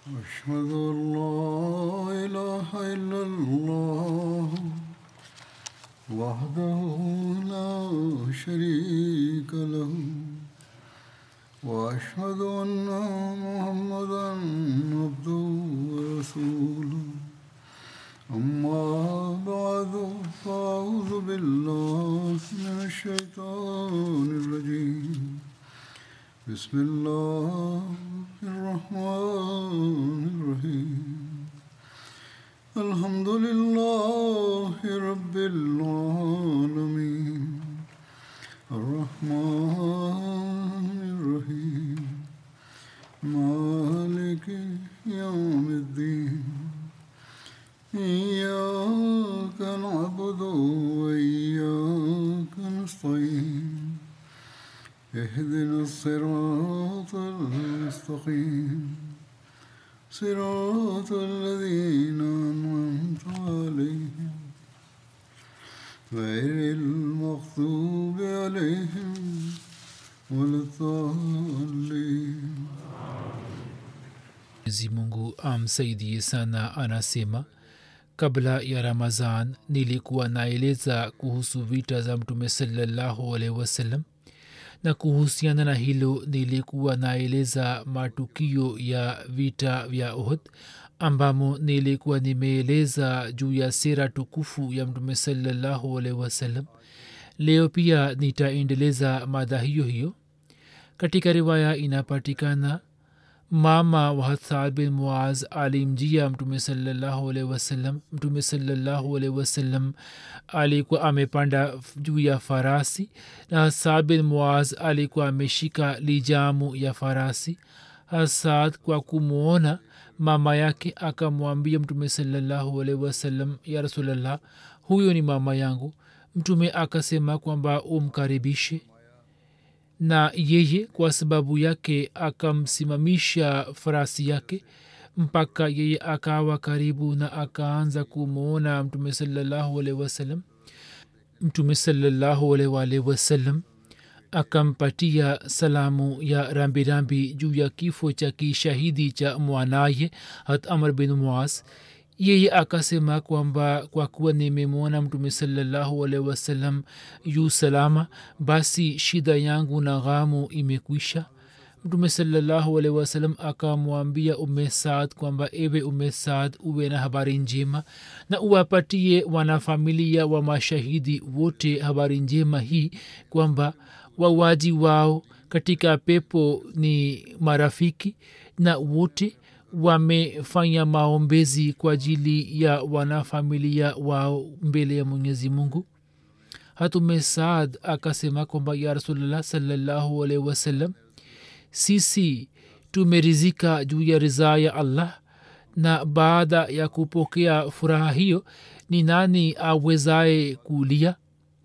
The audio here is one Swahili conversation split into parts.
أشهد أن لا إله إلا الله وحده لا شريك له وأشهد أن محمدا عبده ورسوله أما بعد فأعوذ بالله من الشيطان الرجيم بسم الله الرحمن الرحيم الحمد لله رب العالمين الرحمن الرحيم مالك يوم الدين إياك نعبد وإياك نستعين اهدنا الصراط المستقيم صراط الذين أنعمت عليهم غير المغضوب عليهم ولا الضالين mwenyezi mungu amsaidie sana anasema kabla ya ramazan nilikuwa naeleza kuhusu vita za mtume salallahu alaihi wasallam na kuhusiana na hilo nilikuwa naeleza matukio ya vita vya uhud ambamo nilikuwa nimeeleza juu ya sera tukufu ya mtume salallahu alaihi wasallam leo pia nitaendeleza mada hiyo hiyo katika riwaya inapatikana mama wa hathad bin muaz alimjia mtume salallahu alaihi wasallam mtume salallahu alaihi wasallam alikuwa amepanda juu ya farasi na hasad bin muaz alikuwa ameshika lijamu ya farasi hasad kwa kumwona mama yake akamwambia mtume salallahu alaihi wasallam ya rasulllah huyo ni mama yangu mtume akasema kwamba umkaribishe na yeye kwa sababu yake akamsimamisha farasi yake mpaka yeye akawa karibu na akaanza kumwona mtume salallahu alaihi wasallam mtume salallahu alaihi wasallam akampatia salamu ya rambirambi juu ya kifo cha kishahidi cha mwanaye hat amr bin muas yeye akasema kwamba kwa kuwa nimemwona mtume salallahu alaihi wasallam yu salama basi shida yangu na ghamu imekwisha mtume salallahu alaihi wasallam akamwambia ume saad kwamba ewe ume saad uwe na habari njema na uwapatie wanafamilia wa mashahidi wote habari njema hii kwamba wawaji wao katika pepo ni marafiki na wote wamefanya maombezi kwa ajili ya wanafamilia wao mbele ya mwenyezi mungu hatume saad akasema kwamba ya rasulllah salallahu alaihi wasallam sisi tumerizika juu ya ridhaa ya allah na baada ya kupokea furaha hiyo ni nani awezaye kulia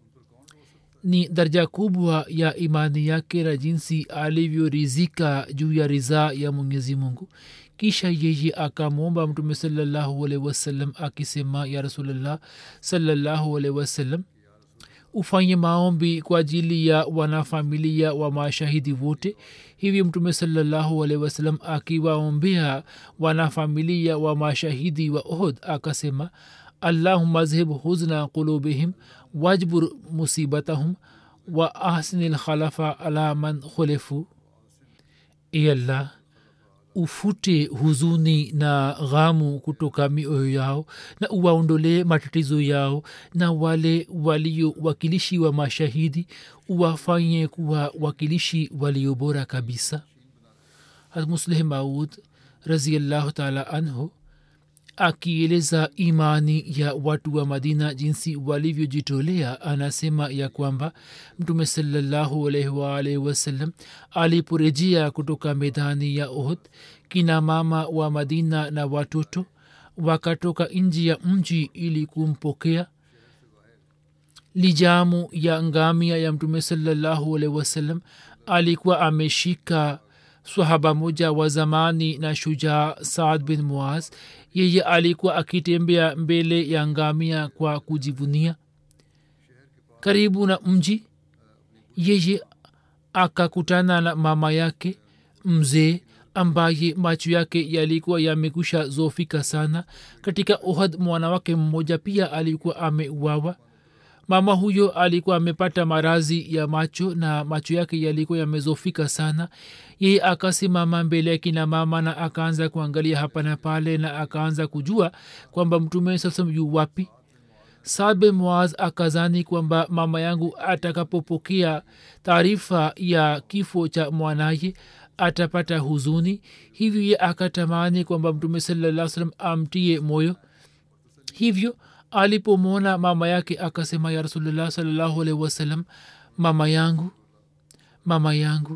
ni daraja kubwa ya imani yake na jinsi alivyorizika juu ya ridhaa ya mwenyezi mungu kisha yeye akamwomba mtume salallahu alaihi wasallam akisema ya rasulllah salallahu alaihi wasallam ufanye maombi kwa ajili ya wanafamilia wa mashahidi wote hivi mtume salallahu alaihi wasallam akiwaombea wanafamilia wa mashahidi wa ohd akasema allahuma zhib huzna qulubihim wajbur musibatahum wa ahsini lkhalafa ala man khulifu iallah ufute huzuni na ghamu kutoka mioyo yao na uwaondolee matatizo yao na wale walio wakilishi wa mashahidi uwafanye kuwa wakilishi walio bora kabisa hatmusleh maud raziallahu taala anhu akieleza imani ya watu wa madina jinsi walivyojitolea anasema ya kwamba mtume salallahu alaihi waalaihi wasallam aliporejea kutoka medani ya ohd kina mama wa madina na watoto wakatoka nji ya mji ili kumpokea lijamu ya ngamia ya mtume salallahu alaihi wasallam alikuwa ameshika swahaba moja wa zamani na shujaa saad bin muaz yeye alikuwa akitembea mbele ya ngamia kwa kujivunia karibu na mji yeye akakutana na mama yake mzee ambaye macho yake yalikuwa yamekusha zofika sana katika ohad mwana wake mmoja pia alikuwa ameuawa mama huyo alikuwa amepata marazi ya macho na macho yake yalikuwa yamezofika sana yeye akasimama mbele ya kina mama na akaanza kuangalia hapa na pale na akaanza kujua kwamba mtume sasam yu wapi sabe mwaz akazani kwamba mama yangu atakapopokea taarifa ya kifo cha mwanaye atapata huzuni hivyo ye akatamani kwamba mtume salaa salam amtie moyo hivyo alipomwona mama yake akasema ya rasulullah salllahu alaihi wasallam mama yangu mama yangu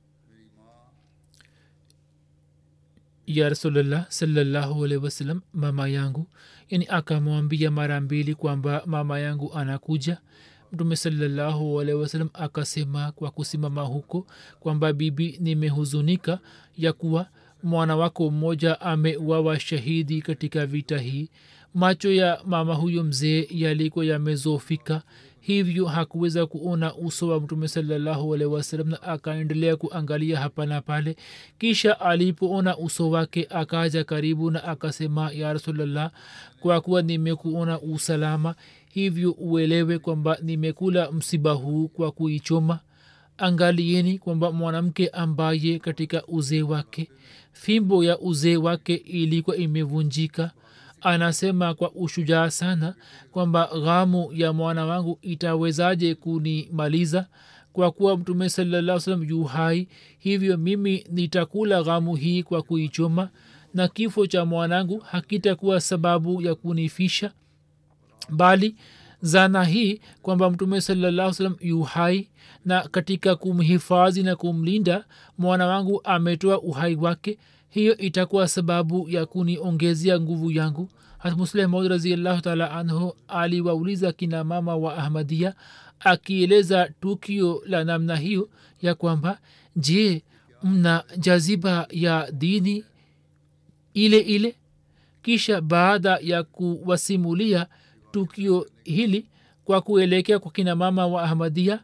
ya rasulullah salllahu alaihi wasallam mama yangu yani akamwambia mara mbili kwamba mama yangu anakuja mtume salallahu alaihi wasallam akasema kwa kusimama huko kwamba bibi nimehuzunika ya kuwa mwana wako mmoja ameuawa shahidi katika vita hii macho ya mama huyo mzee yalikuwa yamezofika hivyo hakuweza kuona uso wa mtume salallahu alaihi wasallam na akaendelea kuangalia hapa na pale kisha alipoona uso wake akaja karibu na akasema ya rasulllah kwa kuwa nimekuona usalama hivyo uelewe kwamba nimekula msiba huu kwa kuichoma angalieni kwamba mwanamke ambaye katika uzee wake fimbo ya uzee wake ilikuwa imevunjika anasema kwa ushujaa sana kwamba ghamu ya mwana wangu itawezaje kunimaliza kwa kuwa mtume salaa salam yu hai hivyo mimi nitakula ghamu hii kwa kuichoma na kifo cha mwanangu hakitakuwa sababu ya kunifisha bali zana hii kwamba mtume salallahu salam yu hai na katika kumhifadhi na kumlinda mwana wangu ametoa uhai wake hiyo itakuwa sababu ya kuniongezea nguvu yangu hatmusleh maud raziallahu taala anhu aliwauliza kina mama wa ahmadia akieleza tukio la namna hiyo ya kwamba je mna jaziba ya dini ile ile kisha baada ya kuwasimulia tukio hili kwa kuelekea kwa kina mama wa ahmadia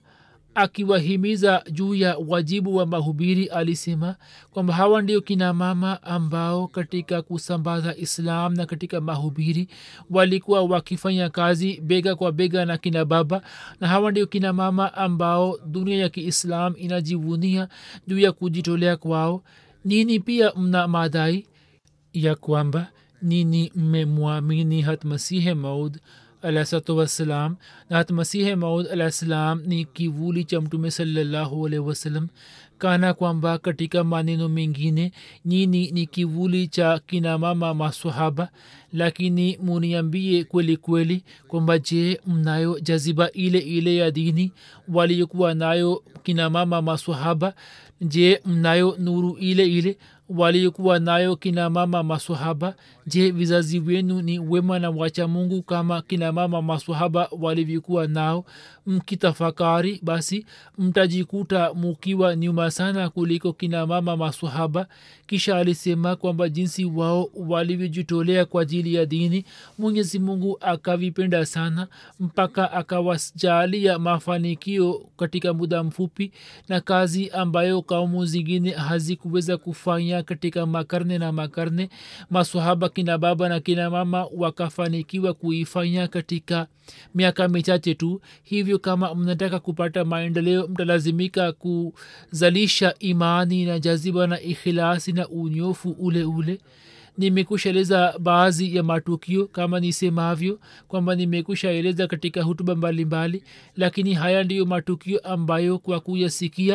akiwahimiza juu ya wajibu wa mahubiri alisema kwamba hawa ndio kina mama ambao katika kusambaza islam na katika mahubiri walikuwa wakifanya kazi bega kwa bega na kina baba na hawa ndio kina mama ambao dunia ya kiislam inajivunia juu ya kujitolea kwao nini pia mna madai ya kwamba nini mmemwamini hatmasihe maud alahsalatu wassalam na hat masihe maud alah salam ni kivuli cha mtume salallahu alaihi wasallam kana kwamba katika maneno mengine nyini ni kivuli cha kina mama masahaba lakini muniambie kweli kweli kwamba je mnayo jaziba ile ile ya dini waliokuwa nayo kina mama masahaba je mnayo nuru ile ile waliokuwa nayo kina mama masahaba je vizazi wenu ni wema na wacha mungu kama kina mama masahaba walivyokuwa nao mkitafakari basi mtajikuta mukiwa nyuma sana kuliko kina mama masahaba kisha alisema kwamba jinsi wao walivyojitolea kwa ajili ya dini mwenyezi mungu akavipenda sana mpaka akawajalia mafanikio katika muda mfupi na kazi ambayo kaumu zingine hazikuweza kufanya katika makarne na makarne masahaba kina baba na kina mama wakafanikiwa kuifanya katika miaka michache tu hivyo kama mnataka kupata maendeleo mtalazimika kuzalisha imani na jaziba na ikhilasi na unyofu ule ule nimekushaeleza baadhi ya matukio kama nisemavyo kwamba nimekushaeleza katika hutuba mbalimbali mbali, lakini haya ndiyo matukio ambayo kwa kuyasikia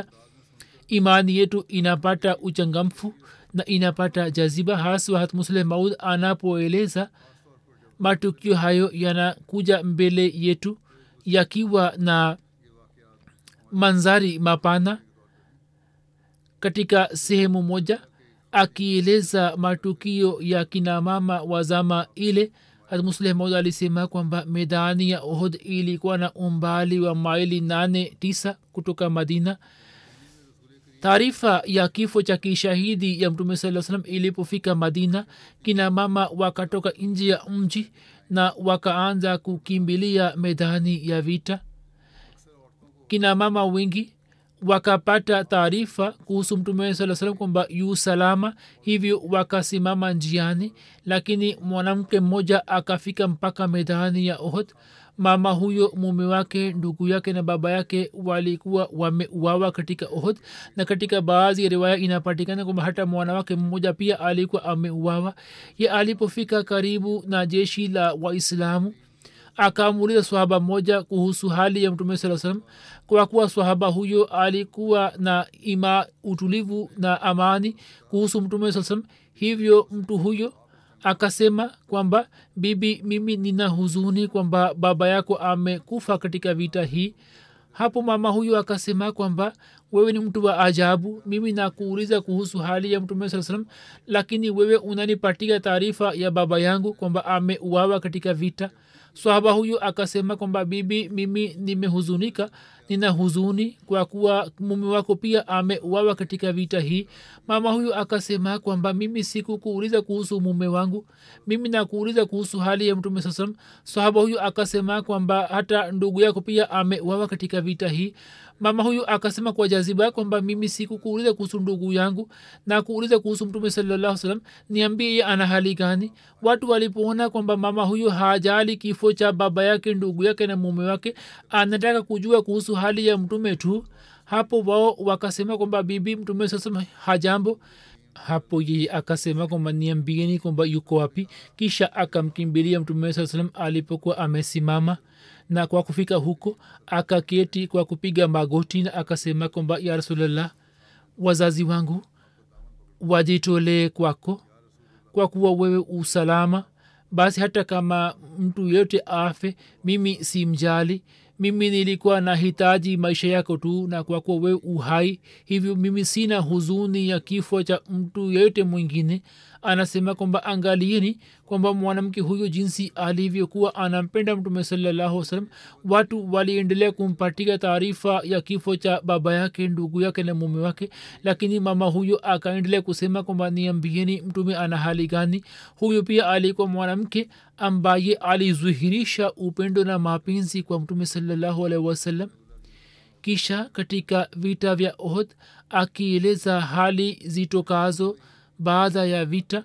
imani yetu inapata uchangamfu na inapata jaziba haswa hatmusleh maud anapoeleza matukio hayo yanakuja mbele yetu yakiwa na manzari mapana katika sehemu moja akieleza matukio ya kinamama wa zama ile hatmusleh maud alisema kwamba medani ya ohd ilikuwa na umbali wa maili nane tisa kutoka madina taarifa ya kifo cha kishahidi ya mtume saa salam ilipofika madina kina mama wakatoka nje ya mji na wakaanza kukimbilia medani ya vita kina mama wengi wakapata taarifa kuhusu mtume saa salam kwamba yu salama hivyo wakasimama njiani lakini mwanamke mmoja akafika mpaka medani ya ohd mama huyo mume wake ndugu yake na baba yake walikuwa wameuawa katika ohd na katika baadhi ya riwaya inapatikana kwamba hata mwanawake mmoja pia alikuwa ameuawa ye alipofika karibu na jeshi la waislamu akamuuliza swahaba moja kuhusu hali ya mtume saa salam kwa kuwa swahaba huyo alikuwa na ima utulivu na amani kuhusu mtume saa salam hivyo mtu huyo akasema kwamba bibi mimi nina huzuni kwamba baba yako amekufa katika vita hii hapo mama huyo akasema kwamba wewe ni mtu wa ajabu mimi nakuuliza kuhusu hali ya mtume saa salam lakini wewe unanipatia taarifa ya baba yangu kwamba ameuawa katika vita swahaba huyu akasema kwamba bibi mimi nimehuzunika nina huzuni kwa kuwa mume wako pia ameuawa katika vita hii mama huyu akasema kwamba mimi sikukuuliza kuhusu mume wangu mimi nakuuliza kuhusu hali ya mtume saa salam sahaba huyu akasema kwamba hata ndugu yako pia ameuawa katika vita hii mama huyu akasema kwa jaziba kwamba mimi sikukuuliza kuhusu ndugu yangu na kuuliza kuhusu mtume salallahu salam niambie ye ana hali gani watu walipoona kwamba mama huyu hajali kifo cha baba yake ndugu yake na mume wake anataka kujua kuhusu hali ya mtume tu hapo wao wakasema kwamba bibi mtume sasa hajambo hapo yeye akasema kwamba niambieni kwamba yuko wapi kisha akamkimbilia mtume saa salam alipokuwa amesimama na kwa kufika huko akaketi kwa kupiga magoti na akasema kwamba ya rasulllah wazazi wangu wajitolee kwako kwa kuwa wewe usalama basi hata kama mtu yeyote afe mimi si mjali mimi nilikuwa na hitaji maisha yako tu na kwa kuwa wewe uhai hivyo mimi sina huzuni ya kifo cha mtu yeyote mwingine anasema kwamba angalieni kwamba mwanamke huyo jinsi alivyokuwa anampenda mtume salallahu salam watu waliendelea kumpatia taarifa ya kifo cha baba yake ndugu yake na mume wake lakini mama huyo akaendelea kusema kwamba niambieni mtume ana hali gani huyo pia alikuwa mwanamke ambaye alizuhirisha upendo na mapenzi kwa mtume salallahu alaihi wasallam kisha katika vita vya ohd akieleza hali zitokazo baada ya vita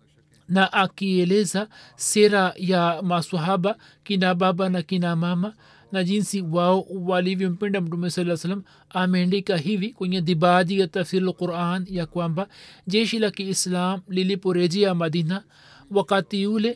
na akieleza sera ya maswahaba kina baba na kina mama na jinsi wao walivyompenda mtume saa salam ameandika hivi kwenye dibaji ya tafsiri lquran ya kwamba jeshi la kiislam liliporejea madina wakati ule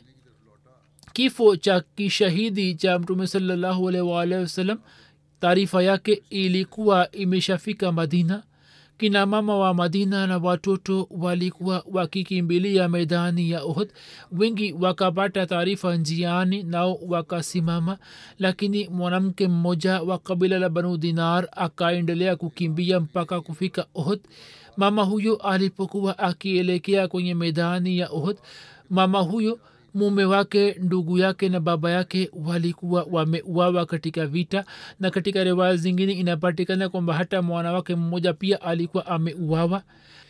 kifo cha kishahidi cha mtume salallahu alaihi waalihi wasallam taarifa yake ilikuwa imeshafika madina kina mama wa madina na watoto walikuwa wakikimbilia medani ya uhud wengi wakapata taarifa njiani nao wakasimama lakini mwanamke mmoja wa kabila la banu dinar akaendelea kukimbia mpaka kufika uhud mama huyo alipokuwa akielekea kwenye medani ya uhud mama huyo mume wake ndugu yake na baba yake walikuwa wameuawa katika vita na katika riwaya zingine inapatikana kwamba hata mwanawake mmoja pia alikuwa ameuawa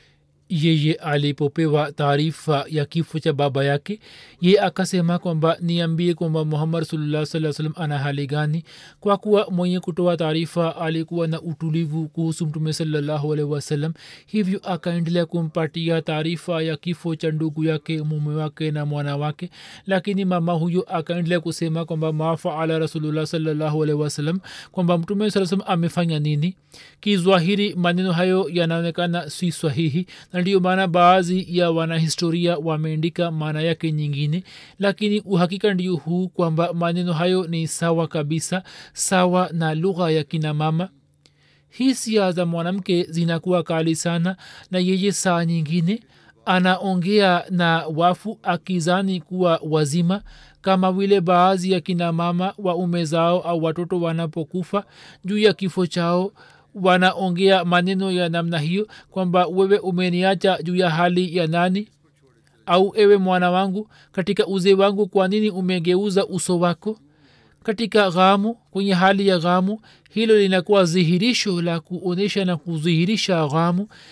yeye alipopewa taarifa ya kifo cha baba yake ye akasema kwamba niambie kwamba muhammad rasulullah saa salam ana hali gani kwa kuwa mwenye kutoa taarifa alikuwa na utulivu kuhusu mtume salallahu alaihi wasallam hivyo akaendelea kumpatia taarifa ya kifo cha ndugu yake mume wake na mwana wake lakini mama huyo akaendelea kusema kwamba mafaala rasulullah salallahu alaihi wasallam kwamba mtume saa salam amefanya nini kizwahiri maneno hayo yanaonekana si sahihi na ndiyo maana baadhi ya wanahistoria wameandika maana yake nyingine lakini uhakika ndio huu kwamba maneno hayo ni sawa kabisa sawa na lugha ya kina mama hisia za mwanamke zinakuwa kali sana na yeye saa nyingine anaongea na wafu akizani kuwa wazima kama vile baadhi ya kina mama wa ume zao au watoto wanapokufa juu ya kifo chao wanaongea maneno ya namna hiyo kwamba wewe umeniacha juu ya hali ya nani au ewe mwana wangu katika uzee wangu kwa nini umegeuza uso wako katika ghamu kwenye hali ya ghamu hilo linakuwa dhihirisho la kuonyesha na kudhihirisha ghamu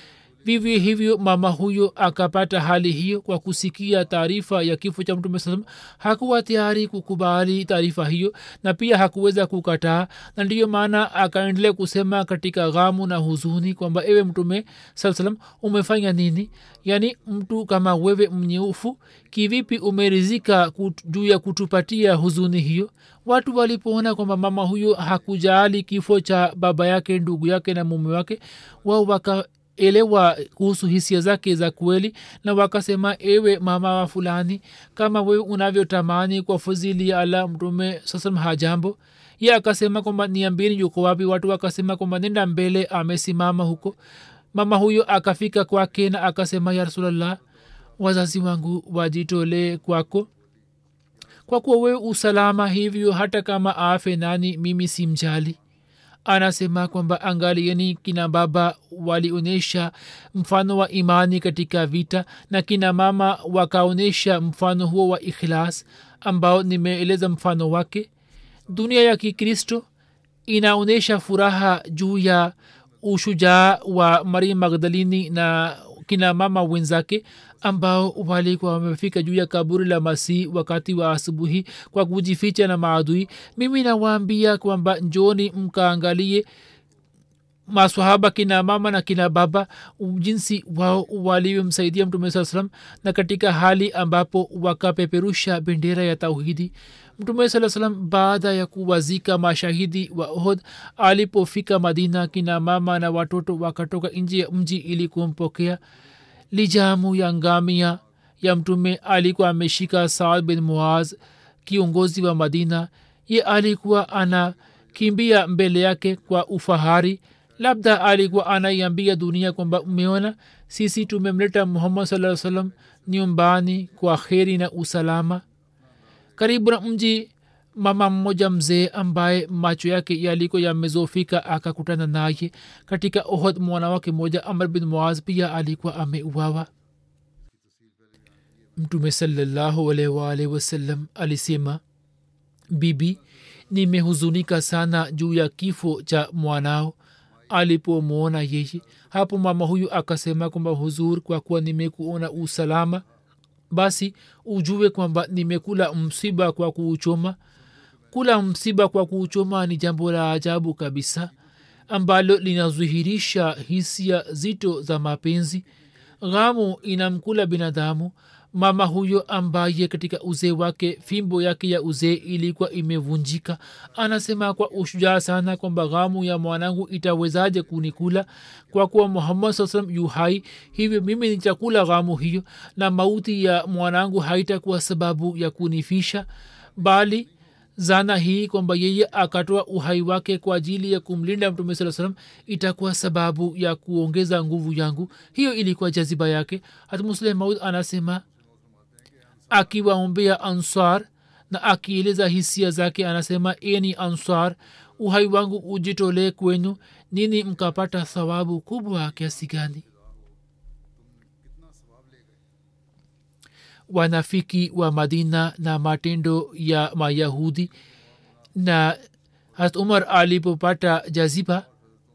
vivyo hivyo mama huyo akapata hali hiyo kwa kusikia taarifa ya kifo cha mtume saa salam hakuwa tayari kukubali taarifa hiyo na pia hakuweza kukataa na ndiyo maana akaendelea kusema katika ghamu na huzuni kwamba ewe mtume saa salam umefanya nini yaani mtu kama wewe mnyeufu kivipi umerizika kut, juu ya kutupatia huzuni hiyo watu walipoona kwamba mama huyo hakujaali kifo cha baba yake ndugu yake na mume wake wao wakaelewa kuhusu hisia zake za kweli na wakasema ewe mama wa fulani kama wewe unavyotamani kwa fadhili ya allah mtume sasam hajambo ye akasema kwamba niambini yuko wapi watu wakasema kwamba nenda mbele amesimama huko mama huyo akafika kwake na akasema ya rasulllah wazazi wangu wajitolee kwako kwa kuwa wewe usalama hivyo hata kama afe nani mimi si mjali anasema kwamba angalieni kina baba walionyesha mfano wa imani katika vita na kina mama wakaonyesha mfano huo wa ikhlas ambao nimeeleza mfano wake dunia ya kikristo inaonyesha furaha juu ya ushujaa wa maria magdalini na kina mama wenzake ambao walikuwa wamefika juu ya kaburi la masihi wakati wa asubuhi kwa kujificha na maadui mimi nawaambia kwamba njoni mkaangalie maswahaba kina mama na kina baba jinsi wao walivyomsaidia mtume saa salam na katika hali ambapo wakapeperusha bendera ya tauhidi mtume saa salam baada ya kuwazika mashahidi wa ohod alipofika madina kina mama na watoto wakatoka nje ya mji ili kumpokea lijamu ya ngamia ya mtume alikuwa ameshika saad bin muaz kiongozi wa madina ye alikuwa anakimbia mbele yake kwa ufahari labda alikuwa anaiambia dunia kwamba umeona sisi tumemleta muhammad saa salam nyumbani kwa kheri na usalama karibu na mji mama mmoja mzee ambaye macho yake yaliko yamezofika akakutana naye katika ohod mwanawake mmoja amr bin muaz pia alikuwa ameuawa mtume salallahu alaihi waalihi wasallam alisema bibi nimehuzunika sana juu ya kifo cha mwanao alipomwona yeye hapo mama huyu akasema kwamba huzur kwa kuwa nimekuona usalama basi ujue kwamba nimekula msiba kwa kuuchoma kula msiba kwa kuuchoma ni jambo la ajabu kabisa ambalo linadhihirisha hisia zito za mapenzi ghamu inamkula binadamu mama huyo ambaye katika uzee wake fimbo yake ya uzee ilikuwa imevunjika anasema kwa ushujaa sana kwamba ghamu ya mwanangu itawezaje kunikula kwa kuwa muhammad saa salam yu hai hivyo mimi nitakula ghamu hiyo na mauti ya mwanangu haitakuwa sababu ya kunifisha bali zana hii kwamba yeye akatoa uhai wake kwa ajili ya kumlinda mtume saa salam itakuwa sababu ya kuongeza nguvu yangu hiyo ilikuwa jaziba yake hata musleh maud anasema akiwaombea ansar na akieleza hisia zake anasema eni ansar uhai wangu ujitolee kwenu nini mkapata thawabu kubwa kiasi gani wanafiki wa madina na matendo ya mayahudi na hat umar alipopata jaziba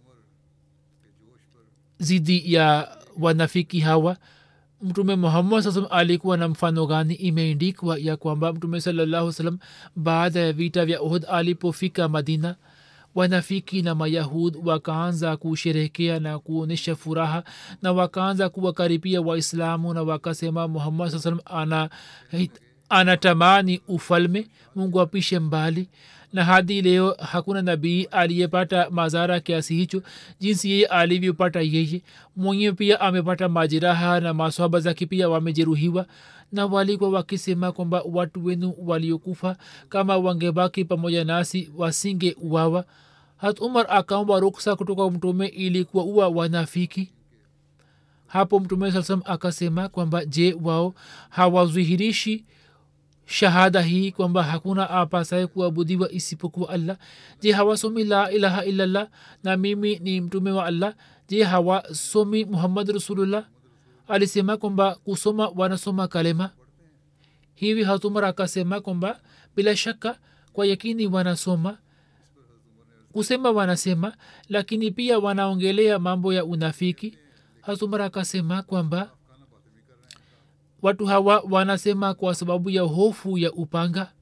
zidi ya wanafiki hawa mtume muhammad saa salam alikuwa na mfano gani imeendikwa ya kwamba mtume salallahu salam baada ya vita vya uhud alipofika madina wanafiki na mayahud wakaanza kusherekea na kuonyesha furaha na wakaanza kuwakaribia waislamu na wakasema muhammad saa salam ana anatamani ufalme mungu apishe mbali na hadi leo hakuna nabii aliyepata madhara kiasi hicho jinsi yeye alivyopata yeye mwenyewe pia amepata majeraha na maswaba zake pia wamejeruhiwa na walikuwa wakisema kwamba watu wenu waliokufa kama wangebaki pamoja nasi wasinge uwawa hat umar akaomba ruksa kutoka mtume ili kuwaua wanafiki hapo mtume saa salam akasema kwamba je wao hawazihirishi shahada hii kwamba hakuna apasaye kuabudiwa isipokuwa allah je hawasomi la ilaha illallah na mimi ni mtume wa allah je hawasomi muhammad rasulullah alisema kwamba kusoma wanasoma kalema hivi hatumar akasema kwamba bila shaka kwa yakini wanasoma kusema wanasema lakini pia wanaongelea mambo ya unafiki hasumar akasema kwamba watu hawa wanasema kwa sababu ya hofu ya upanga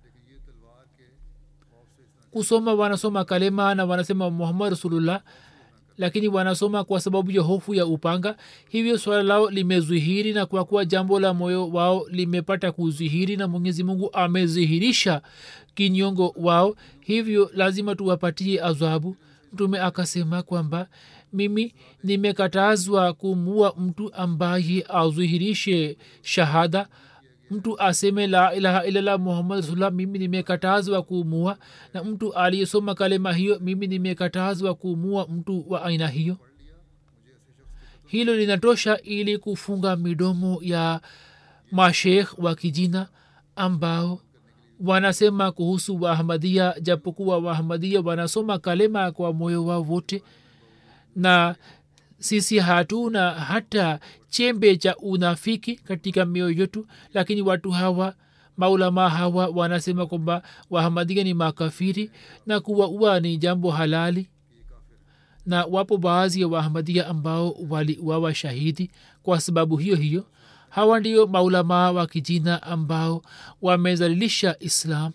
kusoma wanasoma kalema na wanasema muhammad rasulullah lakini wanasoma kwa sababu ya hofu ya upanga hivyo swala lao limezihiri na kwa kuwa jambo la moyo wao limepata kuzihiri na mwenyezi mungu amezihirisha kinyongo wao hivyo lazima tuwapatie adhabu mtume akasema kwamba mimi nimekatazwa kumua mtu ambaye azihirishe shahada mtu aseme la ilaha illallah muhammad rasulullah mimi nimekatazwa kuumua na mtu aliyesoma kalema hiyo mimi nimekatazwa kuumua mtu wa aina hiyo hilo linatosha ili kufunga midomo ya mashekh wa kijina ambao wanasema kuhusu waahmadia japokuwa waahmadia wanasoma kalema kwa moyo wao wote na sisi hatuna hata chembe cha unafiki katika mioyo yetu lakini watu hawa maulama hawa wanasema kwamba wahamadia ni makafiri na kuwaua ni jambo halali na wapo baadhi ya wahamadia ambao waliuawa shahidi kwa sababu hiyo hiyo hawa ndio maulamaa wa kijina ambao wamezalilisha islam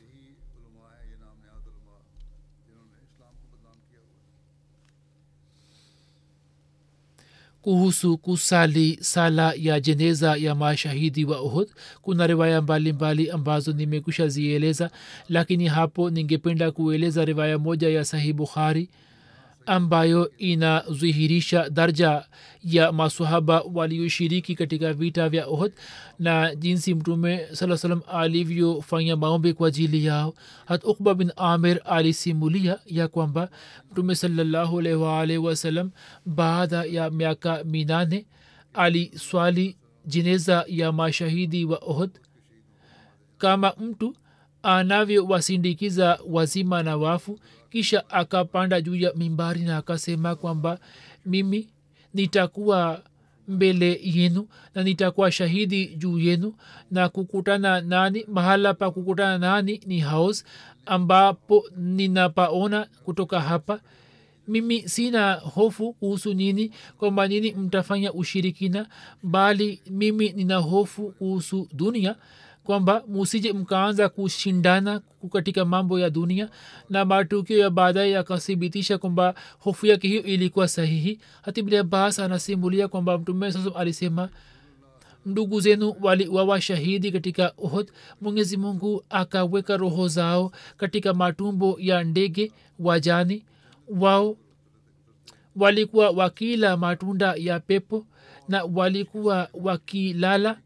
kuhusu kusali sala ya jeneza ya mashahidi wa uhud kuna riwaya mbalimbali mbali ambazo nimekusha zieleza lakini hapo ningependa kueleza riwaya moja ya sahih bukhari ambayo inadhihirisha darja ya masahaba walioshiriki katika vita vya ohd na jinsi mtume saa salam alivyofanya maombi kwa ajili yao hat ukba bin amir alisimulia ya kwamba mtume salallahu alaihi waalihi wasalam baada ya miaka minane aliswali jeneza ya mashahidi wa ohd kama mtu anavyowasindikiza wazima na wafu kisha akapanda juu ya mimbari na akasema kwamba mimi nitakuwa mbele yenu na nitakuwa shahidi juu yenu na kukutana nani mahala pa kukutana nani ni haus ambapo ninapaona kutoka hapa mimi sina hofu kuhusu nini kwamba nini mtafanya ushirikina bali mimi nina hofu kuhusu dunia kwamba musije mkaanza kushindana katika mambo ya dunia na matukio ya baadaye yakathibitisha kwamba hofu yake hiyo ilikuwa sahihi hatibni abbas anasimulia kwamba mtume sasa alisema ndugu zenu waliwawa shahidi katika uhud mwenyezi mungu akaweka roho zao katika matumbo ya ndege wajani wao walikuwa wakila matunda ya pepo na walikuwa wakilala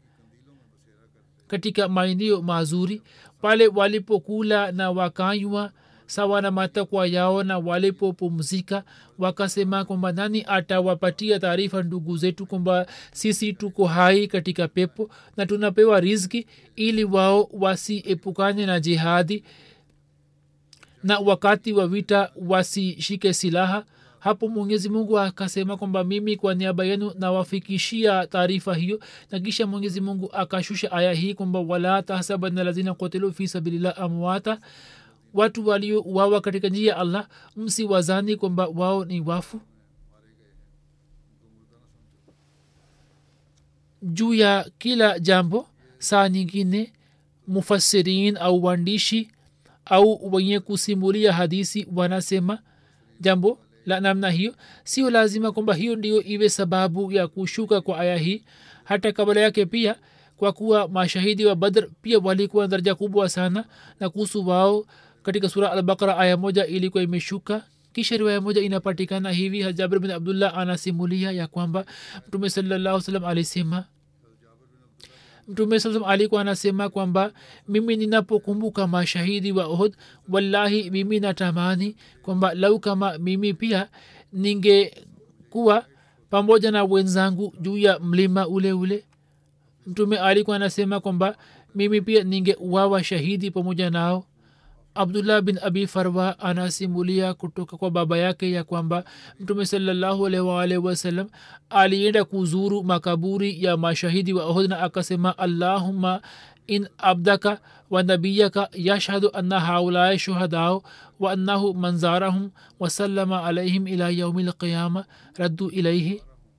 katika maeneo mazuri pale walipokula na wakanywa sawa na matakwa yao na walipopumzika wakasema kwamba nani atawapatia taarifa ndugu zetu kwamba sisi tuko hai katika pepo na tunapewa rizki ili wao wasiepukane na jihadi na wakati wa vita wasishike silaha hapo mwenyezi mungu akasema kwamba mimi kwa niaba yenu nawafikishia taarifa hiyo na kisha mwenyezi mungu akashusha aya hii kwamba wala tahsabana lazina kotilu fi sabilillah amwata watu waliouawa katika njia ya allah msi wazani kwamba wao ni wafu juu ya kila jambo saa nyingine mufasirin au waandishi au wenye kusimulia hadisi wanasema jambo la namna hiyo sio lazima kwamba hiyo ndio iwe sababu ya kushuka kwa aya hii hata kabla yake pia kwa kuwa mashahidi wa badr pia walikuwa na daraja kubwa sana na kuhusu wao katika sura albakara aya moja ilikuwa imeshuka kisha riwaya moja inapatikana hivi jabir bin abdullah anasimulia ya kwamba mtume salallahu salam alisema mtume saa salam alikuwa anasema kwamba mimi ninapokumbuka mashahidi wa ohd wallahi mimi natamani kwamba lau kama mimi pia ningekuwa pamoja na wenzangu juu ya mlima ule ule mtume alikuwa anasema kwamba mimi pia ningeuawa shahidi pamoja nao abdullah bin abi farwa anasimulia kutoka kwa baba yake ya kwamba mtume salallahu alaihi waalihi wasallam alienda kuzuru makaburi ya mashahidi wa ohd na akasema allahumma in abdaka wa nabiyaka yashhadu anna haulai shuhadao wa annahu manzarahum wasallama alaihim ila yaumi lqiyama raddu ilaihi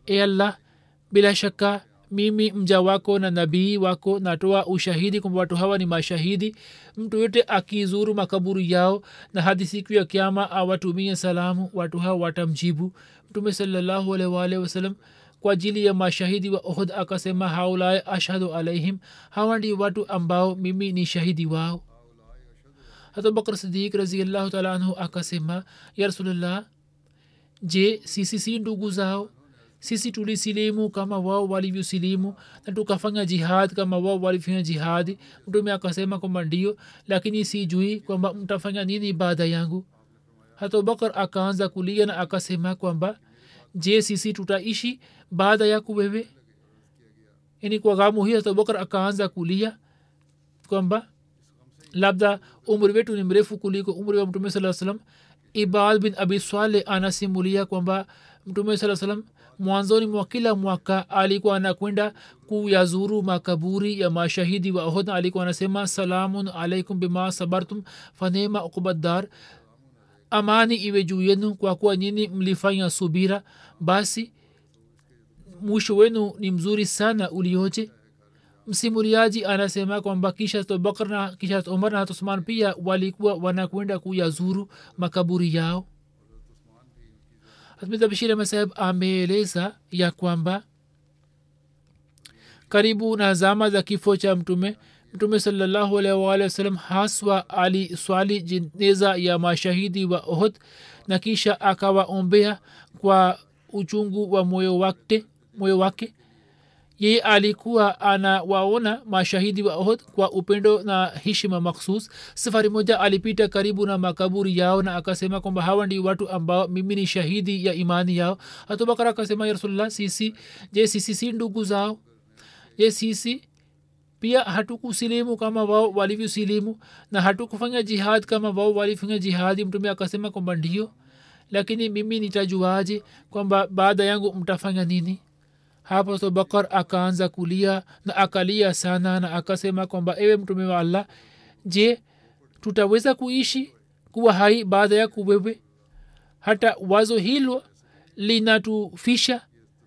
e allah bila shaka mimi mja wako na nabii wako natoa ushahidi kwamba watu hawa ni mashahidi mtu yote akizuru makaburi yao na hadi siku ya kiama awatumie salamu watu hawa watamjibu mtume salallahu alaihi waalihi wasallam kwa ajili ya mashahidi wa ohd akasema haulae ashhadu alaihim hawa ndi watu ambao mimi ni shahidi wao hata bakr sidik raziallahu taala anhu akasema ya rasulllah je sisi si ndugu zao sisi tulisilimu kama wao walivyosilimu na tukafanya jihad kama wao walifanya jihadi mtume akasema kwamba ndio lakini sijui kwamba mtafanya nini baada yangu hata bakar akaanza kulia na akasema kwamba je sisi tutaishi baada yako wewe yani kwa ghamu hii hata bakar akaanza kulia kwamba labda umri wetu ni mrefu kuliko umri wa mtume saa salam ibad bin abi swale anasimulia kwamba mtume saa salam mwanzoni mwa kila mwaka alikuwa anakwenda kuyazuru makaburi ya mashahidi wa ohd alikuwa anasema salamun alaikum bima sabartum fanema ukubadar amani iwe juu yenu kwa kuwa nyini mlifanya subira basi mwisho wenu ni mzuri sana ulioje msimuliaji anasema kwamba kisha abubakar na kisha umar na usman pia walikuwa wanakwenda kuyazuru makaburi yao bashir masaheb ameeleza ya kwamba karibu na zama za kifo cha mtume mtume salallahu alaihi waalihi wasallam haswa aliswali jeneza ya mashahidi wa ohd na kisha akawaombea kwa uchungu wa moyo wake moyo wake yeye alikuwa anawaona mashahidi wa ohd kwa upendo na heshima makhsus safari moja alipita karibu na makaburi yao na akasema kwamba hawa ndi watu ambao mimi ni shahidi ya imani yao hatubakar akasema ya rasulllah sisi je sisi si ndugu zao je sisi pia hatukusilimu kama wao walivyosilimu na hatukufanya jihad kama wao walifanya jihadi mtume akasema kwamba ndio lakini mimi nitajuaje kwamba baada yangu mtafanya nini hapo abubakar akaanza kulia na akalia sana na akasema kwamba ewe mtume wa allah je tutaweza kuishi kuwa hai baada ya kuwewe hata wazo hilo linatufisha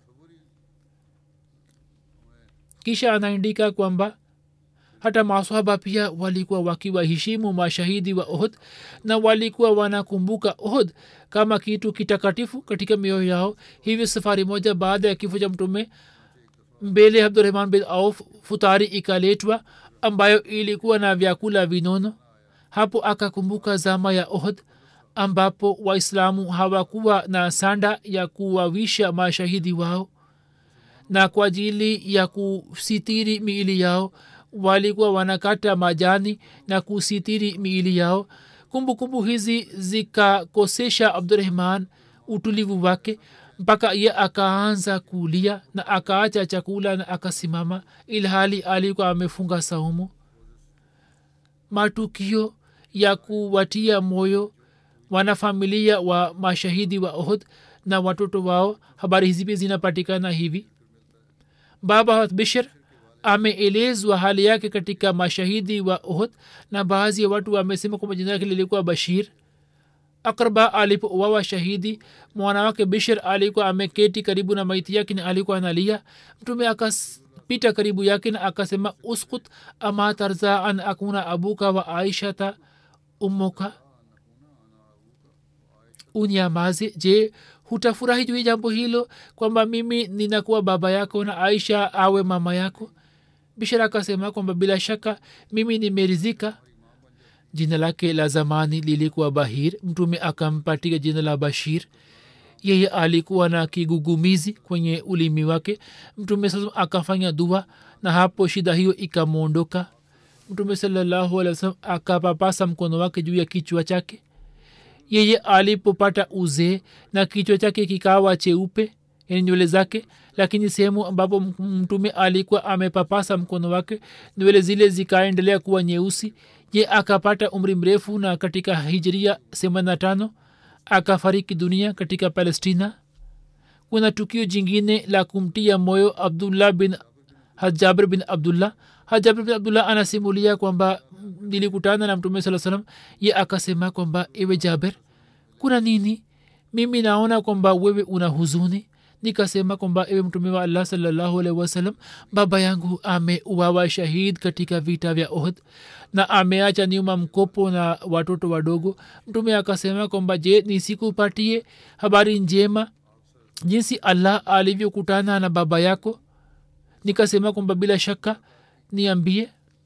kisha anaandika kwamba hata maswaba pia walikuwa wakiwaheshimu mashahidi wa ohd na walikuwa wanakumbuka ohd kama kitu kitakatifu katika mioyo yao hivyo safari moja baada ya kifo cha mtume mbele abdurahman bin auf futari ikaletwa ambayo ilikuwa na vyakula vinono hapo akakumbuka zama ya ohd ambapo waislamu hawakuwa na sanda ya kuwawisha mashahidi wao na kwa ajili ya kusitiri miili yao walikuwa wanakata majani na kusitiri miili yao kumbukumbu kumbu hizi zikakosesha abdurahman utulivu wake mpaka ye akaanza kulia na akaacha chakula na akasimama ilhali alikuwa amefunga saumu matukio ya kuwatia moyo wanafamilia wa mashahidi wa ohd na watoto wao habari hizi pia zinapatikana hivi baba bishir ameelezwa hali yake katika mashahidi wa ohd na baadhi ya watu wamesema kwamba jina lake lilikuwa bashir akrba alipouawa shahidi mwana wake bishir alikuwa ameketi karibu na maiti yake na alikuwa analia mtume akapita karibu yake na akasema uskut ama tarza an akuna abuka wa aishata ummuka unyamaze je hutafurahi juu ya jambo hilo kwamba mimi ninakuwa baba yako na aisha awe mama yako bishara akasema kwamba bila shaka mimi nimerizika jina lake la zamani lilikuwa bahir mtume akampatia jina la bashir yeye alikuwa na kigugumizi kwenye ulimi wake mtume sasa akafanya dua na hapo shida hiyo ikamwondoka mtume salallahu alih wasalam akapapasa mkono wake juu ya kichwa chake yeye alipopata uzee na kichwa chake kikawa cheupe yani nywele zake lakini sehemu ambapo mtume alikuwa amepapasa mkono wake nywele zile zikaendelea kuwa nyeusi ye akapata umri mrefu na katika hijria semana tano akafariki dunia katika palestina kuna tukio jingine la kumtia moyo abdullah bin hajabir bin abdullah hajabir bin abdullah anasimulia kwamba nilikutana na mtume saa salam ye akasema kwamba ewe jaber kuna nini mimi naona kwamba wewe una huzuni nikasema kwamba ewe mtume wa allah salallahu alaihi wasallam baba yangu ameuawa shahid katika vita vya ohd na ameacha nyuma mkopo na watoto wadogo mtume akasema kwamba je nisikupatie habari njema jinsi allah alivyokutana na baba yako nikasema kwamba bila shaka niambie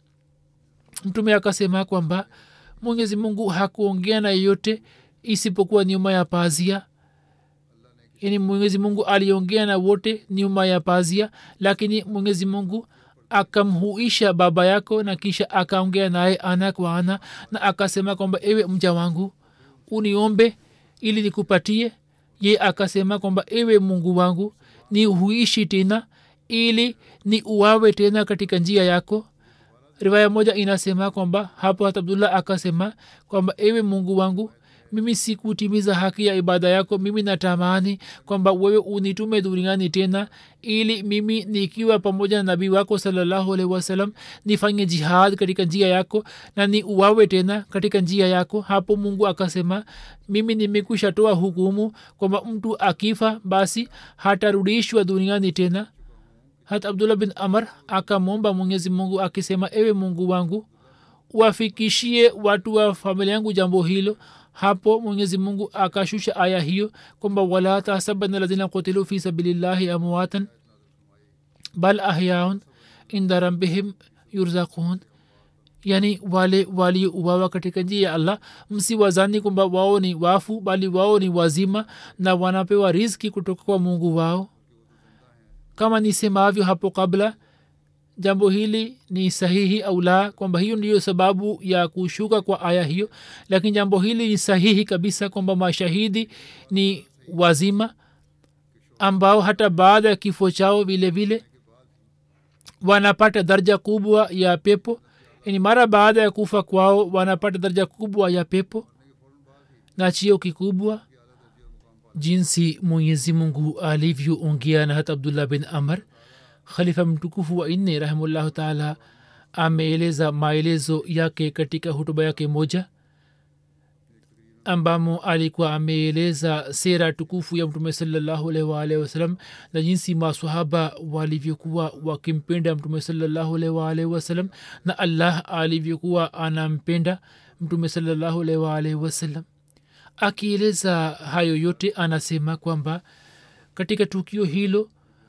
mtume akasema kwamba mwenyezi mungu hakuongea na yeyote isipokuwa nyuma ya pazia yani mwenyezi mungu aliongea na wote nyuma ya pazia lakini mwenyezi mungu akamhuisha baba yako na kisha akaongea naye ana kwa ana na akasema kwamba ewe mja wangu uniombe ili nikupatie ye akasema kwamba ewe mungu wangu ni huishi tena ili ni uwawe tena katika njia yako riwaya moja inasema kwamba hapo hat abdullah akasema kwamba ewe mungu wangu mimi sikutimiza haki ya ibada yako mimi natamani kwamba wewe unitume duniani tena ili mimi nikiwa pamoja na nabii wako salallahu alaihi wasalam nifanye jihad katika njia yako na ni uwawe tena katika njia yako hapo mungu akasema mimi nimekwisha toa hukumu kwamba mtu akifa basi hatarudishwa duniani tena hat abdullah bin amr akamwomba mwenyezi mungu akisema ewe mungu wangu wafikishie watu wa familia yangu jambo hilo hapo mwenyezi mungu akashusha aya hiyo kwamba wala tahsabana lazina kutilu fi sabilillahi amwatan bal ahyaun inda rabbihim yurzakun yani wale waliouawa katika njia ya allah msiwazani kwamba wao ni wafu bali wao ni wazima na wanapewa riski kutoka kwa mungu wao kama nisemavyo hapo kabla jambo hili ni sahihi au la kwamba hiyo ndiyo sababu ya kushuka kwa aya hiyo lakini jambo hili ni sahihi kabisa kwamba mashahidi ni wazima ambao hata baada ya kifo chao vile vile wanapata daraja kubwa ya pepo yani mara baada ya kufa kwao wanapata daraja kubwa ya pepo na chio kikubwa jinsi mwenyezi mungu alivyoongea na hata abdullah bin amr khalifa mtukufu wa nne rahimullahu taala ameeleza maelezo yake katika hutuba yake moja ambamo alikuwa ameeleza sera tukufu ya mtume salallahu alaihi waalihi wasalam na jinsi masahaba walivyokuwa wakimpenda mtume salallahu alaihi waalihi wasalam na allah alivyokuwa anampenda mtume salallahu alaihi waalihi wasalam akieleza hayo yote anasema kwamba katika tukio hilo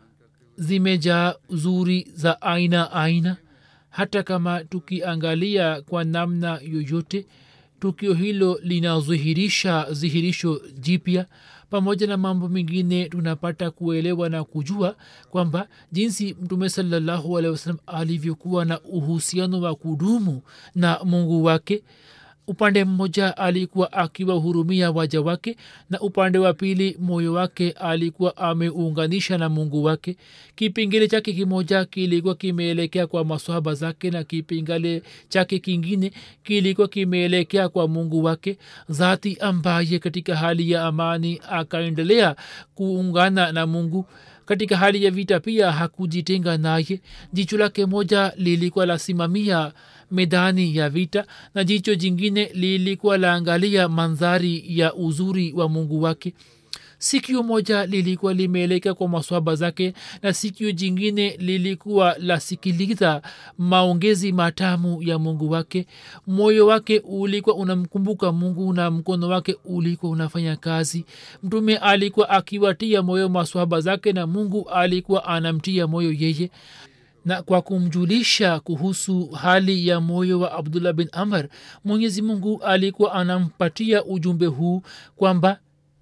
zimejaa uzuri za aina aina hata kama tukiangalia kwa namna yoyote tukio hilo linadhihirisha dhihirisho jipya pamoja na mambo mengine tunapata kuelewa na kujua kwamba jinsi mtume salallahu alehi wasalam alivyokuwa na uhusiano wa kudumu na mungu wake upande mmoja alikuwa akiwahurumia waja wake na upande wa pili moyo wake alikuwa ameunganisha na mungu wake kipingile chake kimoja kilikuwa kimeelekea kwa maswahaba zake na kipingale chake kingine kilikuwa kimeelekea kwa mungu wake dhati ambaye katika hali ya amani akaendelea kuungana na mungu katika hali ya vita pia hakujitenga naye jicho lake moja lilikuwa lasimamia medani ya vita na jicho jingine lilikuwa laangalia mandhari ya uzuri wa mungu wake sikio moja lilikuwa limeelekea kwa maswaba zake na sikio jingine lilikuwa lasikiliza maongezi matamu ya mungu wake moyo wake ulikuwa unamkumbuka mungu na mkono wake ulikuwa unafanya kazi mtume alikuwa akiwatia moyo maswaba zake na mungu alikuwa anamtia moyo yeye na kwa kumjulisha kuhusu hali ya moyo wa abdullah bin amr mwenyezi mungu alikuwa anampatia ujumbe huu kwamba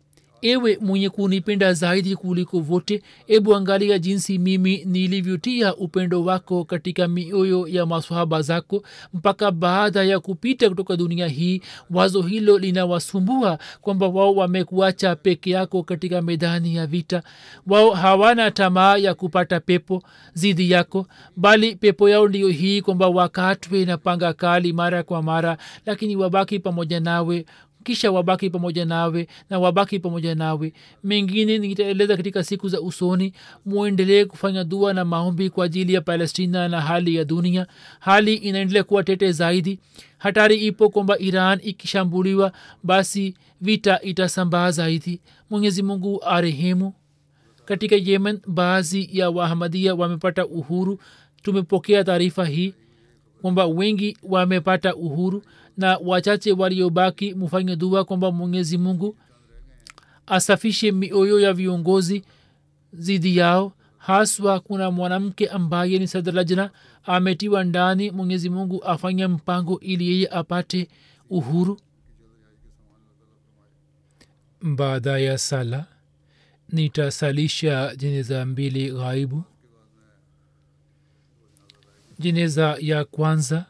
ewe mwenye kunipenda zaidi kuliko vote ebu angalia jinsi mimi nilivyotia upendo wako katika mioyo ya maswahaba zako mpaka baada ya kupita kutoka dunia hii wazo hilo linawasumbua kwamba wao wamekuacha peke yako katika medani ya vita wao hawana tamaa ya kupata pepo zidi yako bali pepo yao ndiyo hii kwamba wakatwe na panga kali mara kwa mara lakini wabaki pamoja nawe kisha wabaki pamoja nawe na wabaki pamoja nawe mengine nitaeleza katika siku za usoni mwendelee kufanya dua na maombi kwa ajili ya palestina na hali ya dunia hali inaendelea kuwa tete zaidi hatari ipo kwamba iran ikishambuliwa basi vita itasambaa zaidi mwenyezi mungu arehemu katika yemen baadhi ya wahamadia wamepata uhuru tumepokea taarifa hii kwamba wengi wamepata uhuru na wachache waliobaki mufanye dua kwamba mwenyezi mungu asafishe mioyo ya viongozi zidi yao haswa kuna mwanamke ambaye ni sadrajna ametiwa ndani mwenyezi mungu afanye mpango ili yeye apate uhuru baada ya sala nitasalisha jeneza mbili ghaibu jeneza ya kwanza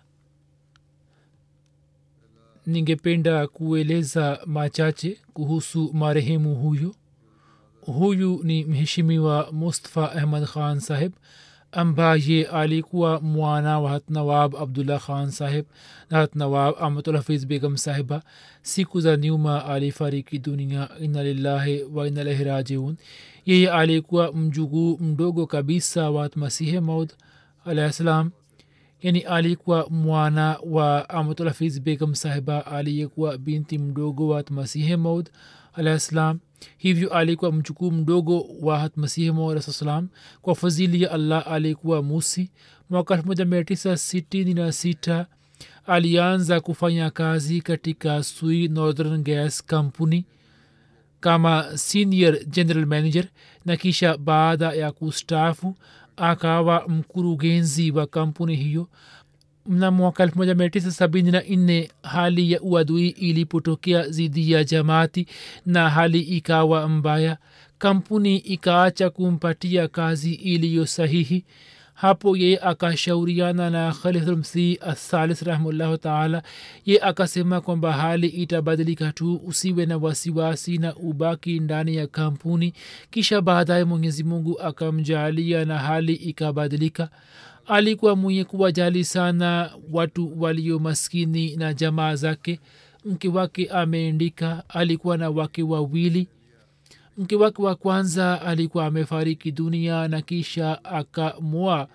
ningependa kueleza machache kuhusu marehemu huyu huyu ni mheshimiwa mustafa ahmad khan saheb ambaye alikuwa mwana wa hatnawab abdullah khan saheb na hatnawab ahmadulhafiz begam sahiba siku za nyuma alifariki dunia ina lillahi wa inalaihi rajiun yeye alikuwa mjuguu mdogo kabisa wa masihe maud alahi salam yani alikuwa mwana wa ahmadulhafiz begam sahiba aliyekuwa binti mdogo wa masihe maud alahi salam hivyo alikuwa mchukuu mdogo wa hatmasihi masalam kwa fadhili ya allah alikuwa musi mwaka elfu moja mia tisa sitini na sita alianza kufanya kazi katika sui northern gas company kama senior general manager na kisha baada ya kustafu akawa mkurugenzi wa kampuni hiyo mna mwaka elfu moja mia tisa sabini na nne hali ya uadui ilipotokea dhidi ya jamaati na hali ikawa mbaya kampuni ikaacha kumpatia kazi iliyo sahihi hapo ye akashauriana na khalifulmsih athalis rahimullahu taala ye akasema kwamba hali itabadilika tu usiwe na wasiwasi na ubaki ndani ya kampuni kisha baadaye mwenyezi mungu akamjaalia na hali ikabadilika alikuwa mwenye kuwajali sana watu walio maskini na jamaa zake mke wake ameendika alikuwa na wake wawili mke wake wa kwanza alikuwa amefariki dunia na kisha akamwoa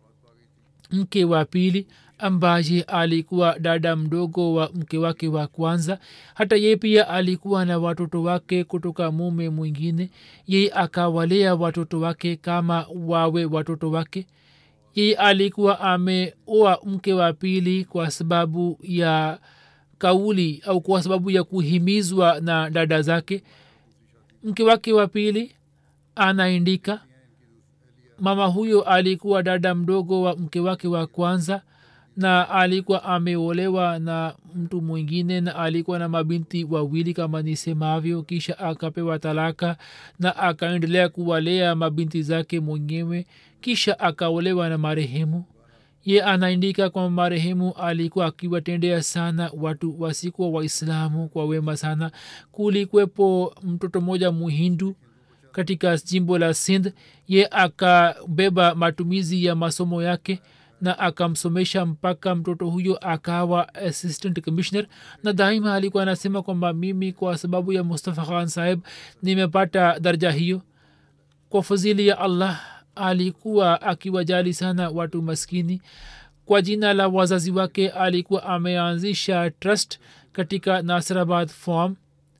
mke wa pili ambaye alikuwa dada mdogo wa mke wake wa kwanza hata ye pia alikuwa na watoto wake kutoka mume mwingine ye akawalea watoto wake kama wawe watoto wake yeye alikuwa ameoa mke wa pili kwa sababu ya kauli au kwa sababu ya kuhimizwa na dada zake mke wake wa pili anaindika mama huyo alikuwa dada mdogo wa mke wake wa kwanza na alikuwa ameolewa na mtu mwingine na alikuwa na mabinti wawili kama nisemavyo kisha akapewa talaka na akaendelea kuwalea mabinti zake mwenyewe kisha akaolewa na marehemu ye anaandika kwamba marehemu alikuwa akiwatendea sana watu wasikuwa waislamu kwa wema sana kulikwepo mtoto mmoja muhindu katika jimbo la sindh ye akabeba matumizi ya masomo yake na akamsomesha mpaka mtoto huyo akawa assistant commissioner na daima alikuwa anasema kwamba mimi kwa sababu ya mustafa khan saheb nimepata darja hiyo kwa fadhili ya allah alikuwa akiwajali sana watu maskini kwa jina la wazazi wake alikuwa ameanzisha trust katika nasrabad farm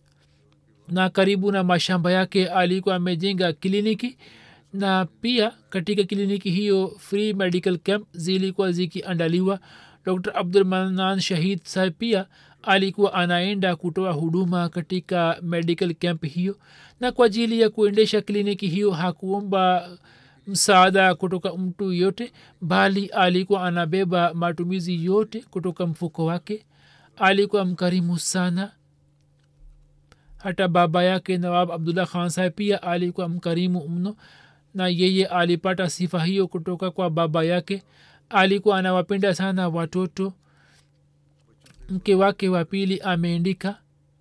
na karibu na mashamba yake alikuwa amejenga kliniki na pia katika kliniki hiyo free medical camp zilikuwa zikiandaliwa dr abdulmanan shahid sahib pia alikuwa anaenda kutoa huduma katika medical camp hiyo na kwa ajili ya kuendesha kliniki hiyo hakuomba msaada kutoka mtu yote bali alikuwa anabeba matumizi yote kutoka mfuko wake alikuwa mkarimu sana hata baba yake nawab abdullah khan saheb pia alikuwa mkarimu mno na yeye alipata sifa hiyo kutoka kwa baba yake alikuwa anawapenda sana watoto mke wake wa pili ameandika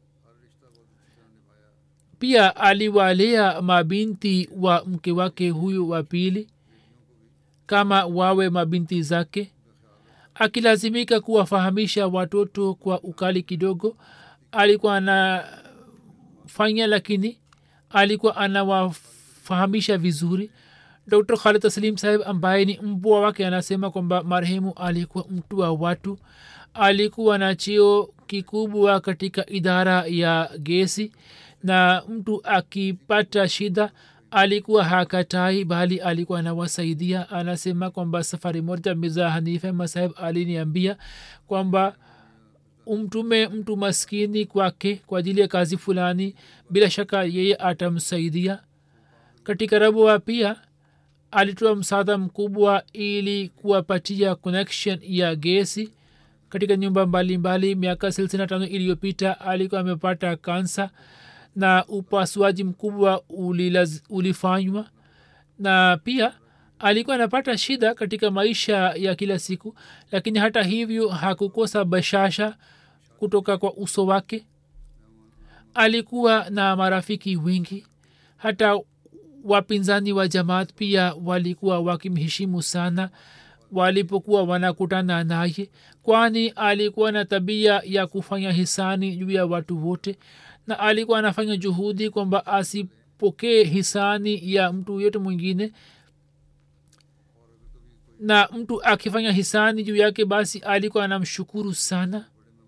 pia aliwalea mabinti wa mke wake huyu wa pili kama wawe mabinti zake akilazimika kuwafahamisha watoto kwa ukali kidogo alikuwa anafanya lakini alikuwa anawafahamisha vizuri dr khalid taslim saheb ambaye ni mbwa wake anasema kwamba marehemu alikuwa mtu wa watu alikuwa na cheo kikubwa katika idara ya gesi na mtu akipata shida alikuwa hakatai bali alikuwa anawasaidia anasema kwamba safari moja mirza hanife masahib aliniambia kwamba umtume mtu maskini kwake kwa ajili ya kazi fulani bila shaka yeye atamsaidia katika rabua pia alitoa msaada mkubwa ili kuwapatia connection ya gesi katika nyumba mbalimbali miaka thelathini tano iliyopita alikuwa amepata kansa na upasuaji mkubwa ulilaz, ulifanywa na pia alikuwa anapata shida katika maisha ya kila siku lakini hata hivyo hakukosa bashasha kutoka kwa uso wake alikuwa na marafiki wengi hata wapinzani wa jamaat pia walikuwa wakimheshimu sana walipokuwa wanakutana naye kwani alikuwa na tabia ya kufanya hisani juu ya watu wote na alikuwa anafanya juhudi kwamba asipokee hisani ya mtu yote mwingine na mtu akifanya hisani juu yake basi alikuwa anamshukuru sana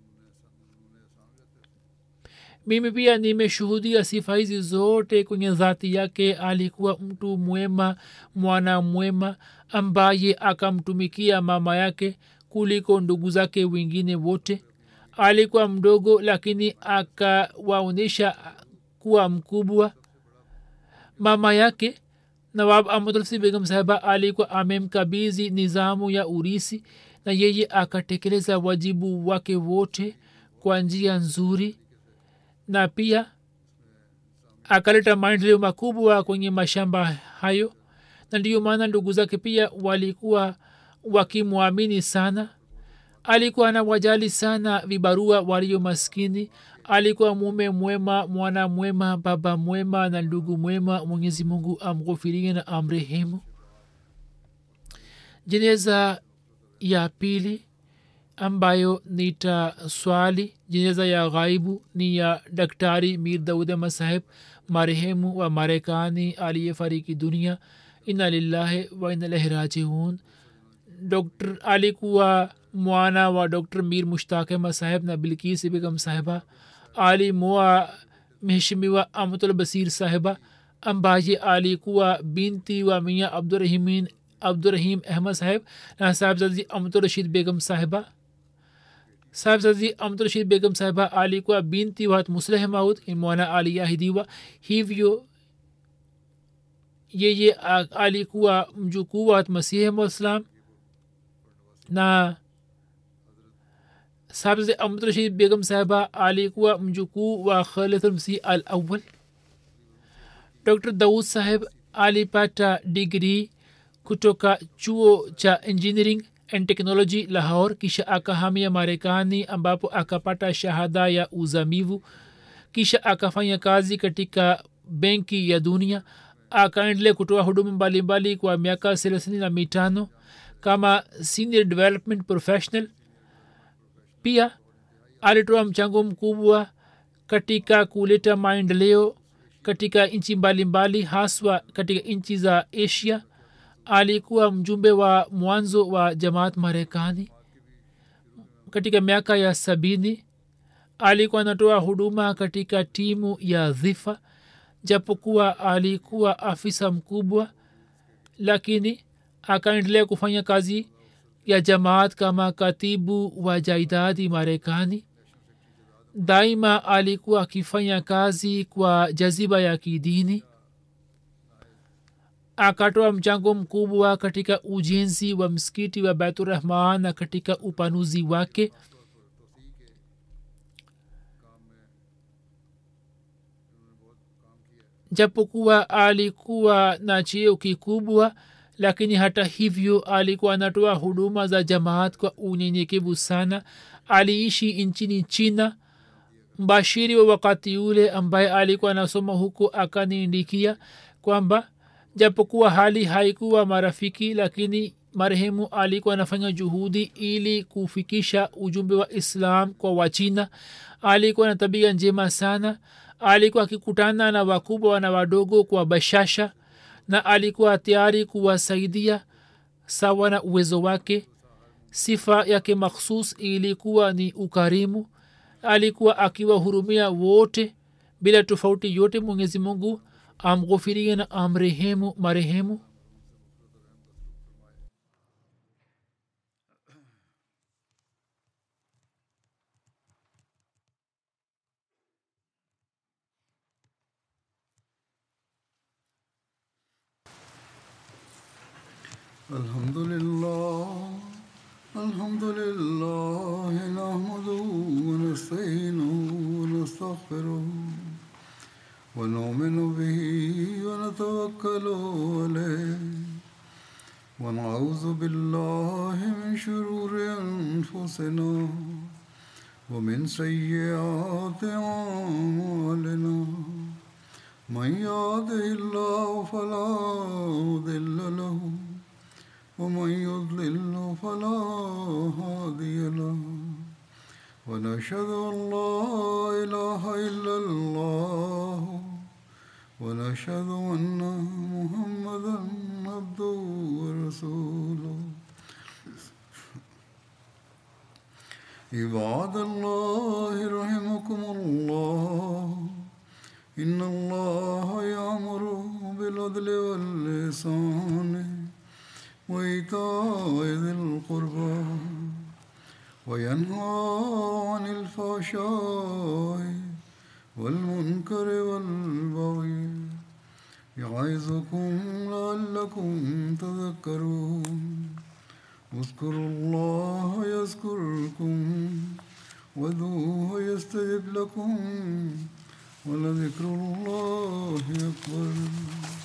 mimi pia nimeshuhudia sifa hizi zote kwenye dhati yake alikuwa mtu mwema mwana mwema ambaye akamtumikia mama yake kuliko ndugu zake wengine wote alikuwa mdogo lakini akawaonyesha kuwa mkubwa mama yake nawab ahmadulsi begum sahaba alikuwa amemkabizi nizamu ya urisi na yeye akatekeleza wajibu wake wote kwa njia nzuri na pia akaleta maendeleo makubwa kwenye mashamba hayo na ndiyo maana ndugu zake pia walikuwa wakimwamini sana alikuwa anawajali sana vibarua walio maskini alikuwa mume mwema mwana mwema baba mwema na ndugu mwema mwenyezi mungu amghufirie na amrehemu jeneza ya pili ambayo nita swali jeneza ya ghaibu ni ya daktari mir daud masaheb marehemu wa marekani aliyefariki dunia ina lillahi wa ina ilaihi rajiun dr alikuwa mwana wa dr mir mushtaq ahmad saheb na bilkis begum sahiba alimoa mheshimiwa amatul basir sahiba ambaye alikuwa binti wa mia abdurahimin abdurahim ahmad saheb na sahibzazi amatul rashid begum sahiba sahibzazi amatul rashid begum sahiba alikuwa binti wa musleh maud mwana aliyahidiwa hivyo yeye alikuwa mjukuu wa masihi mwaislam na sabze amrashid begum sahiba alikuwa mjukuu wa khalidulmsih al awal dr daud saheb alipata digrii kutoka chuo cha engineering and technology lahor kisha akahamia marekani ambapo akapata shahada ya uzamivu kisha akafanya kazi katika benki ya dunia akaendelea kutoa huduma mbalimbali kwa miaka thelathini na mitano kama senior development professional pia alitoa mchango mkubwa katika kuleta maendeleo katika nchi mbalimbali haswa katika nchi za asia alikuwa mjumbe wa mwanzo wa jamaat marekani katika miaka ya sabini alikuwa anatoa huduma katika timu ya dhifa japokuwa alikuwa afisa mkubwa lakini akaendelea kufanya kazi ya jamaat kama katibu wa jaidadi marekani daima alikuwa akifanya kazi kwa jaziba ya kidini akatoa mchango mkubwa katika ujenzi wa msikiti wa baiturahman na katika upanuzi wake japokuwa alikuwa na cheo kikubwa lakini hata hivyo alikuwa anatoa huduma za jamaat kwa unyenyekevu sana aliishi nchini china mbashiri wa wakati ule ambaye alikuwa anasoma huko akaniindikia kwamba japokuwa hali haikuwa marafiki lakini marehemu alikuwa anafanya juhudi ili kufikisha ujumbe wa islam kwa wachina alikuwa na tabia njema sana alikuwa akikutana na wakubwa na wadogo kwa bashasha na alikuwa tayari kuwasaidia sawa na uwezo wake sifa yake makhsus ilikuwa ni ukarimu alikuwa akiwahurumia wote bila tofauti yote mwenyezi mungu amghofirie na amrehemu marehemu الحمد لله الحمد لله نحمده ونستعينه ونستغفره ونؤمن به ونتوكل عليه ونعوذ بالله من شرور انفسنا ومن سيئات اعمالنا من يهده الله فلا مضل له ومن يضلل فلا هادي له ونشهد ان لا اله الا الله ونشهد ان محمدا عبده ورسوله عباد الله رحمكم الله ان الله يامر بالعدل واللسان وإيتاء ذي القربى وينهى عن الفحشاء والمنكر والبغي يعظكم لعلكم تذكرون اذكروا الله يذكركم وادعوه يستجب لكم ولذكر الله أكبر